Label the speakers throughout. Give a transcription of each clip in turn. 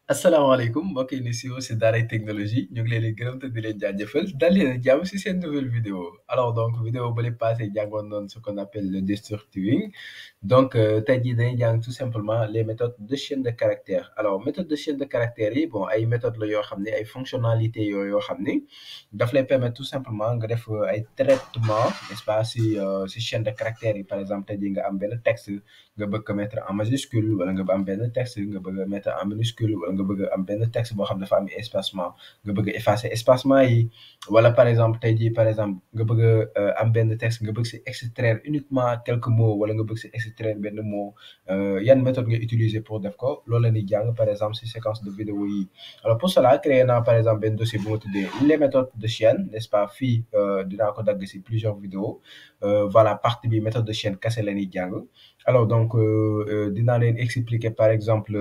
Speaker 1: asalaamaaleykum mbokk yi ni siiw si daaray technologie ñu ngi leen di gërëm te di leen jaajëfal dal leen ak jàmm si seen nouvelle vidéo alors donc vidéo ba li passé jàngoon noon ce qu'on appelle le destructuring donc tey jii dañuy jàng tout simplement les méthodes de chaîne de caractère alors méthode de chaîne de caractère yi bon ay méthode la yoo xam ne ay fonctionnalités yooyu yoo xam ni daf lay permettre tout simplement nga def ay traitement n'est-ce pas si si chaîne de caractère yi par exemple tey jii nga am benn texte nga bëgg ko mettre en majuscule wala nga am benn texte nga bëgg a mettre en minuscule wala nga bëgg am benn texte boo xam dafa am espacement nga bëgg a effacer espacement yi wala par exemple tey jii par exemple nga bëgg a am benn texte nga bëgg si extraire uniquement quelques mots wala nga bëgg si extraire benn mot yan méthode nga utiliser pour def ko loolu la ñuy jàng par exemple si séquence de vidéo yi alors pour cela créé naa par exemple benn dossier bu ma tuddee les méthodes de chaîne n'est-ce pas fii dinaa ko dagg si plusieurs vidéos voilà partie bi méthode de chaîne kese la ñuy jàng alors donc dinaa leen expliquer par exemple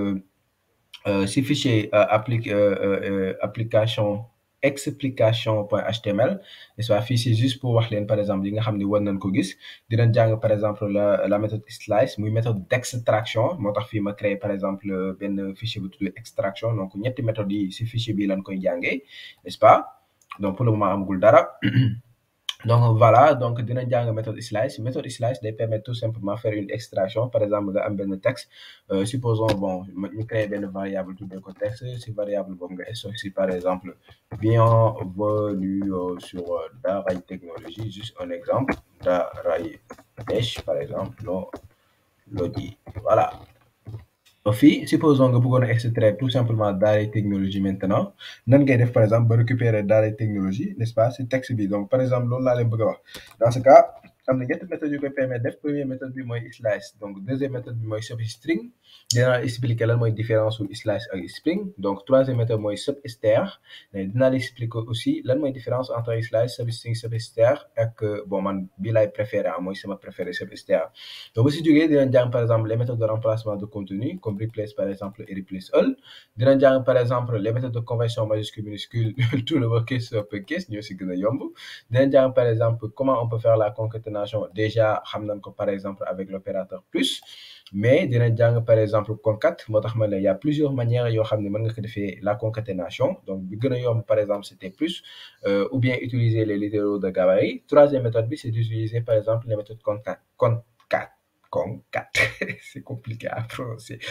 Speaker 1: si fichier applique application explication.html n'est-ce pas fii c'est juste pour wax leen par exemple yi nga xam ne war nañ ko gis dinañ jàng par exemple la la méthode slice muy méthode d'extraction moo tax fii ma créé par exemple benn fichier bu tudd extraction donc ñetti méthodes yi si fichier bi lañ koy jàngee n'est-ce pas donc pour le moment amagul dara donc voilà donc dina jàng méthode slice méthode slice day permettre tout simplement faire une extraction par exemple nga am benn texte supposons bon ñu créer benn variable tuddee ko texte si variable boobu nga stocké si par exemple bienvenue sur Daaray Technologie juste un exemple Daaray Tech par exemple no lodi voilà fii supposons nga bëggoon a extraire tout simplement Daaray Technologie maintenant nan ngay def par exemple ba récupérer Daaray Technologie n'est-ce pas si texte bi donc par exemple loolu laa leen bëgg a wax dans ce cas am na ñetti méthodes yu koy permettre def première méthode bi mooy slice donc deuxième méthode bi mooy substring dinaa expliquer lan mooy différence su slice ak string donc troisième méthode mooy subster mais dinaa la expliquer aussi lan mooy différence entre slice substring subster ak bon man bii laay préféré ah mooy sama préféré subster donc bu si jógee dinañ jàng par exemple les méthodes de remplacement de contenu comme replace par exemple et replace all dinañ jàng par exemple les méthodes de conversion majuscule minuscule tout le lowercase uppercase ñoo si gën a yomb dinañ jàng par exemple comment on peut faire la concaténation déjà xam nañ ko par exemple avec l'opérateur plus mais dinañ jàng par exemple concat moo tax ma ne y a plusieurs manières yoo xam ne mën nga ko defee la concaténation donc bi gën a yomb par exemple c'était plus ou bien utiliser les littéraux de gabarit troisième méthode bi c'est d'utiliser par exemple les méthodes concat concat concat c'est compliqué à prononcer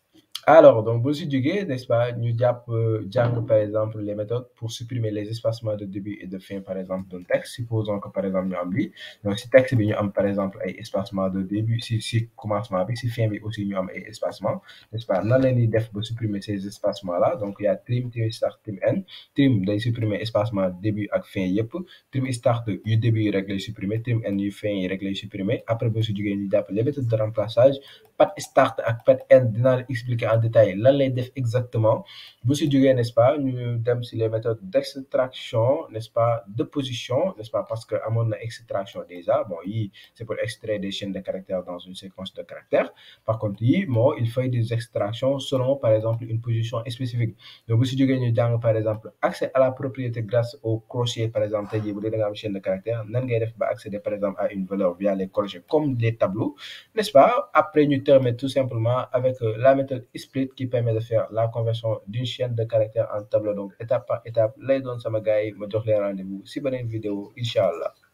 Speaker 1: alors donc bu si jógee n'est-ce pas ñu jàpp jàng par exemple les méthodes pour supprimer les espacements de début et de fin par exemple d'un texte supposons que par exemple ñu am lii donc si texte bi ñu am par exemple ay espacements de début si si commencement bi si fin bi aussi ñu am ay espacements n'est-ce pas nan la ñuy def ba supprimer ces espacements là donc il y a trim trim start trim end trim day supprimer espacement début ak fin yëpp trim start yu début yi rek lay supprimer trim end yu fin yi rek lay supprimer après bu si jógee ñu jàpp les méthodes de remplaçage pat start ak pat end dinaa la expliquer en détail lan lay def exactement bu si jógee n'est-ce pas ñu dem si les méthodes d'extraction n'est-ce pas de position n'est-ce pas parce que amoon na extraction déjà bon yii c'est pour extraire des chaînes de caractères dans une séquence de caractères par contre yii moo il fait des extractions selon par exemple une position spécifique donc bu si jógee ñu jàng par exemple accès à la propriété grâce au crochet par exemple tey jii bu dee da nga am chaîne de caractères nan ngay def ba accéder par exemple à une valeur via les crochets comme les tableaux n'est-ce pas après ñu terminer tout simplement avec la méthode split qui permet de faire la conversion d'une chaîne de caractères en tableau donc étape par étape lay doon sama gars yi ma jox leen rendez-vous si beneen vidéo incha allah